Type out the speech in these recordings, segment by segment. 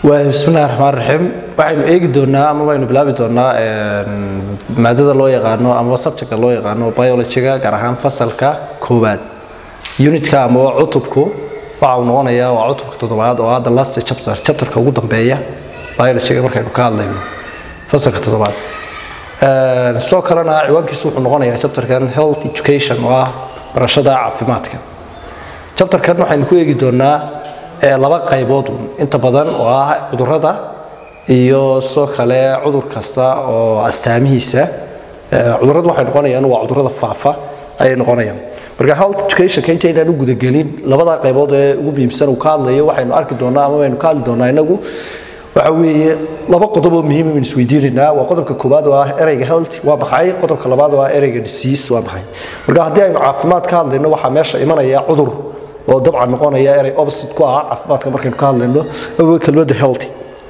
bismillahi raxmaan raxiim waxaynu eegi doonaa ama waynu bilaabi doonaa maadada loo yaqaano ama subjectka loo yaqaano biologyga gaar ahaan fasalka koowaad unitka ama cutubku waxa uu noqonayaa waa cutubka toddobaad oo hadda last chapter chapterka ugu dambeeya biologyga markaynu ka hadlayno fasalka toddobaad sidoo kalena ciwaankiisu wuxuu noqonayaa chapterkan health education oo ah barashada caafimaadka chapterkan waxaynu ku eegi doonaa laba qaybood inta badan oo ah cudurada iyo sidoo kale cudur kasta oo astaamihiisa cuduradu waxay noqonayaan waa cudurada faafa ayay noqonayaan marka health educationka intaynaan u gudagelin labada qaybood ee ugu muhiimsan uu ka hadlayo waxaynu arki doonaa ama waynu ka hadli doonaa inagu waxa weeye laba qodob oo muhiim aynu isweydiinaynaa waa qodobka koowaad oo ah ereyga health waa maxay qodobka labaad oo ah ereyga disease waa maxay marka haddii aynu caafimaad ka hadlayno waxaa meesha imanaya cudur oo dabcan noqonaya erey opposite ku ah caafimaadka markaynu ka hadlayno kelmadda healthy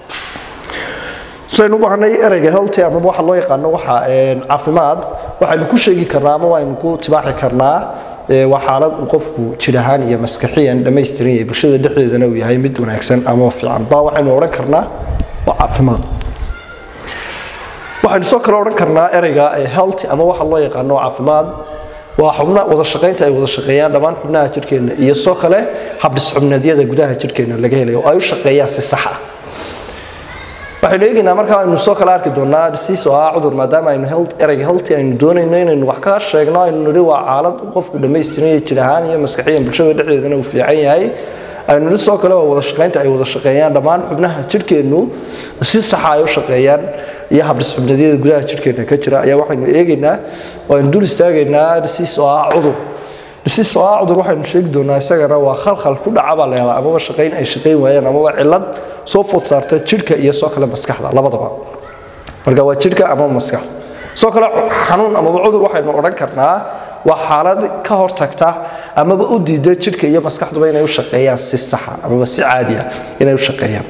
saynu u baahnay ereyga healthy ama waxa loo yaqaano waxa caafimaad waxaynu ku sheegi karnaa ama waynu ku tibaaxi karnaa waa xaalad uu qofku jir ahaan iyo maskaxiyan dhammaystiran yahay bulshada dhexdeedana uu yahay mid wanaagsan ama fiican baa waxaynu odhan karnaa waa caafimaad waxaynu soo kale odhan karnaa ereyga healthy ama waxa loo yaqaano caafimaad waa xubna wada shaqaynta ay wada shaqeeyaan dhammaan xubnaha jirhkeenna iyo soo kale habdhisxubneedyada gudaha jirhkeenna laga helayo oo ay u shaqeeyaan si sax ah waxaynu eegaynaa markaa aynu soo kale arki doonaa disease oo ah cudur maadaama aynu health ereyga healthy aynu doonayno inaynu wax ka sheegno aynu nidhi waa xaalad qofku dhammaystiran yahay jir ahaan iyo maskaxiyan bulshada dhexdeedana uu fiican yahay aynu nidhi soo kale waa wada shaqaynta ay wada shaqeeyaan dhammaan xubnaha jirhkeennu si saxa ay u shaqeeyaan iyo habdhisxubnadyada gudaha jirhkeena ka jira ayaa waxaynu eegaynaa aynu dul istaagaynaa dhisiis oo ah cudur dhisiis oo ah cudur waxaynu sheegi doonaa isagana waa khalkhal ku dhaca baa leedaa amaba shaqayn ay shaqayn waayaan amaba cillad soo food saarta jirhka iyo soo kale maskaxda labadaba marka waa jirhka amaba maskaxda soo kale xanuun amaba cudur waxaynu odhan karnaa waa xaalad ka hortagta amaba u diida jirhka iyo maskaxduba inay u shaqeeyaan si saxa amaba si caadi ah inay u shaqeeyaan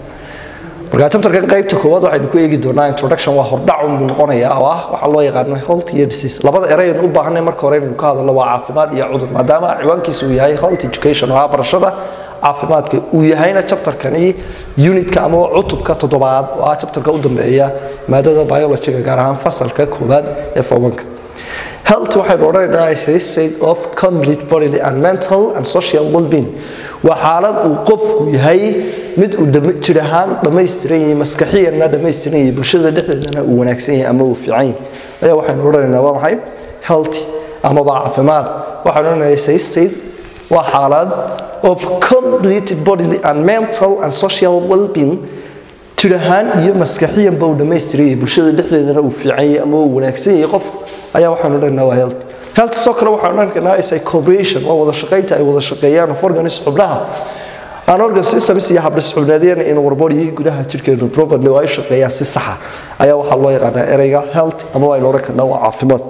marka chapterkan qaybta koowaad waxaynu ku eegi doonaa introduction waa hordhac unbuu noqonayaa oo ah waxaa loo yaqaano health iyo disease labada ereynu u baahanay marka hore inaynu ka hadalno waa caafimaad iyo cudur maadaama ciwaankiisa uu yahay health education oo ah barashada caafimaadka uu yahayna chapterkani unitka ama cutubka toddobaad oo ah chapterka u dambeeya maadada biologyga gaar ahaan fasalka koowaad ee formanka health waxaynu odhanaynaa is a state of complete bodily and mental and social well-being waa xaalad uu qofku yahay mid uu jir ahaan dhammaystiran yahay maskaxiyanna dhammaystiran yahay bulshada dhexdeedana uu wanaagsan yahay ama uu fiican yahay ayaa waxaynu odhanaynaa waa maxay healthy amaba caafimaad waxaynu odhanaynaa say state waa xaalad of complete bodily and mental and social well-being jir ahaan iyo maskaxiyanba uu dhammaystiran yahay bulshada dhexdeedana uu fiican yahay ama uu wanaagsan yahay qof ayaa waxaynu odhanaynaa waa healthy health soo kale waxaan odhan karnaa is a cooperation waa wada shaqaynta ay wada shaqeeyaan of organism xubnaha aan organ systems iyo habdhisxubnaadiyana in warbody gudaha jirkeenu properly oo ay shaqeeyaan si saxa ayaa waxaa loo yaqaanaa ereyga health ama waa odhan karnaa waa caafimaad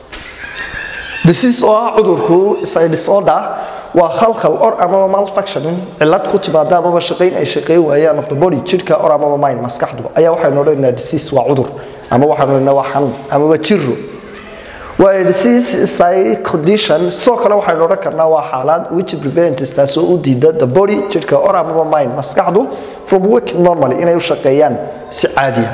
disease oo ah cudurku is a disorder waa khalkhal or amaba malfunctioning cillad ku timaada amaba shaqayn ay shaqeyn waayaan of the body jirka or amaba mind maskaxdu ayaa waxaynu odhanaynaa disease waa cudur ama waxaanu odhanaa waa xanuun amaba jiro waa disease is a condition sidoo kale waxaynu odhan karnaa waa xaalad which prevents taasoo u diida the body jirka or amaba mind maskaxdu from working normally inay u shaqeeyaan si caadiya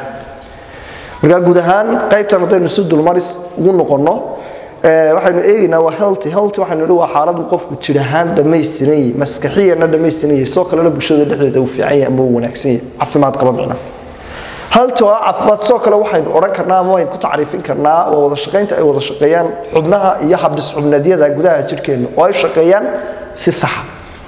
marka guud ahaan qaybtan haddaynu si dulmaris ugu noqonno waxaynu eegaynaa waa healthy healthy waxaynu idhi waa xaalad uu qofku jir ahaan dhammaystiran yahay maskaxiyana dhammaystiran yahay sidoo kalena bulshada dhexdeeda uu fiican yahay ama uu wanaagsan yahay caafimaad qaba micna halta waa caafimaad sidoo kale waxaynu odhan karnaa ama waynu ku tacriifin karnaa waa wada shaqaynta ay wada shaqeeyaan xubnaha iyo habdhisxubnadyada gudaha jirhkeenna oo ay shaqeeyaan si saxa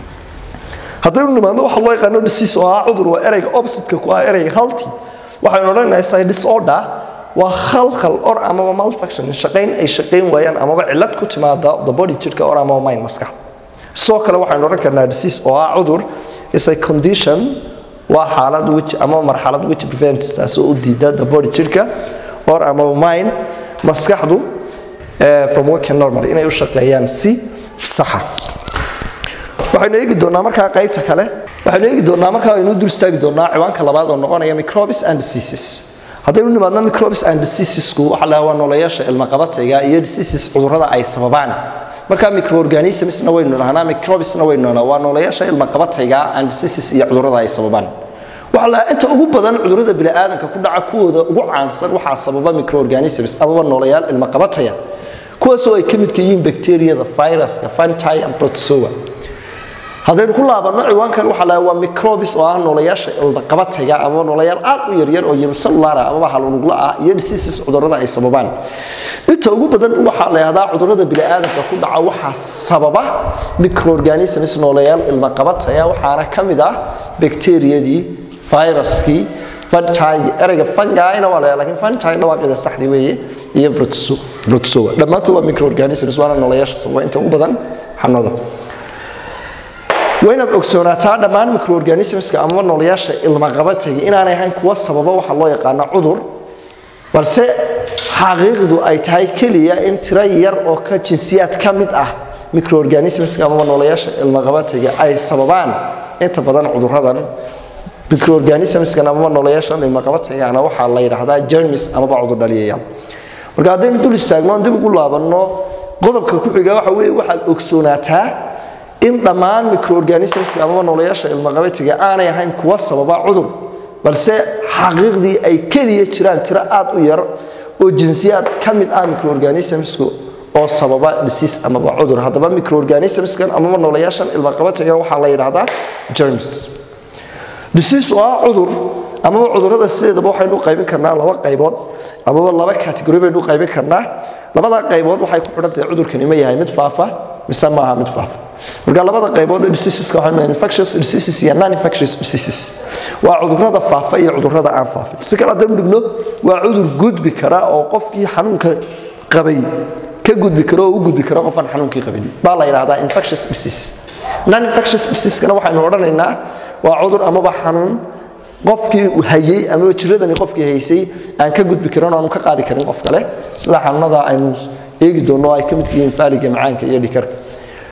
haddaynu nimaadno waxa loo yaqaano disease oo ah cudur waa ereyga opposite-ka ku ah ereyga healthy waxaynu odhanaynaa say disorder waa khalkhal or amaba malfunction shaqayn ay shaqayn waayaan amaba cillad ku timaada the body jirka or amaba mind maskaxda sidoo kale waxaynu odhan karnaa disease oo ah cudur is a condition waa xaalad which ama marxalad which prevents taasoo u diida the body jirka or amaba mind maskaxdu from working normally inay u shaqeeyaan si saxa waxaynu eegi doonaa markaa qaybta kale waxaynu eegi doonaa markaa aynu dul istaagi doonaa ciwaanka labaad oo noqonaya microbes and diseases haddaynu nimaadno microbes and diseasesku waxa la waa noolayaasha ilmaqabatayga iyo diseases cudurrada ay sababaan marka microorganismsna waynu dhahnaa microbesna waynu dhahnaa waa noolayaasha ilmaqabatayga and diseases iyo cudurrada ay sababaan waxaa la inta ugu badan cudurrada bini'aadanka ku dhaca kuwooda ugu caansan waxaa sababa microorganisms amaba noolayaal ilma qabataya kuwaasoo ay ka midka yihiin bacteriyada viruska fungi and protozoa haddaynu ku laabanno ciwaankan waxaa lahaa waa microbes oo ah noolayaasha ilmaqabatayga ama noolayaal aad u yaryar oo unicellular ah amaba halunugla ah iyo diseases cudurrada ay sababaan inta ugu badan waxaa la yidhahdaa cudurrada bini'aadamka ku dhaca waxaa sababa microorganisms noolayaal ilmaqabataya waxaana ka mid ah bacteriyadii viruskii fungi ereyga fungina waa la lakin fungi dhawaaqida saxdi weeye iyo protozoa dhammaantood waa microorganisms waana noolayaasha sababa inta ugu badan xanuunada waa inaad ogsoonaataa dhammaan microorganismska amaba noolayaasha ilmaqabatayga inaanay ahayn kuwa sababa waxa loo yaqaana cudur balse xaqiiqdu ay tahay keliya in tiro yar oo ka jinsiyaad ka mid ah microorganismska amaba noolayaasha ilmaqabatayga ay sababaan inta badan cuduradan microorganismskan amaba noolayaashan ilmaqabataygaana waxaa la yidhaahdaa germis amaba cudur dhaliyayaal marka haddaynu dul istaagno dib ugu laabanno qodobka ku xiga waxa weeye waxaad ogsoonaataa in dhammaan microorganismska amaba noolayaasha ilmaqabatiga aanay ahayn kuwa sababa cudur balse xaqiiqdii ay keliya jiraan tiro aad u yar oo jinsiyaad ka mid ah microorganismsku oo sababa disease amaba cudur haddaba microorganismskan amaba noolayaashan ilmaqabatiga waxaa la yidhaahdaa germs disease oo ah cudur amaba cudurrada sideedaba waxaynu qaybin karnaa laba qaybood amaba laba category baynu qaybin karnaa labada qaybood waxay ku xidhan tahay cudurkani ma yahay mid faafa mise maaha mid faafa marka labada qaybood ee diseaseska waxaa leeyahay infectious diseases iyo non infectious diseases waa cudurrada faafa iyo cudurrada aan faafin si kale haddaynu dhigno waa cudur gudbi kara oo qofkii xanuunka qabay ka gudbi karo oo u gudbi karo qofaan xanuunkii qabin baa la yidhahdaa infectious disease non infectious diseasekana waxaynu odhanaynaa waa cudur amaba xanuun qofkii hayey amaba jiradani qofkii haysay aan ka gudbi karin oo aanu ka qaadi karin qof kale sida xanuunada aynu eegi doonno ay ka midka yihiin faaliga macaanka iyo dhikarka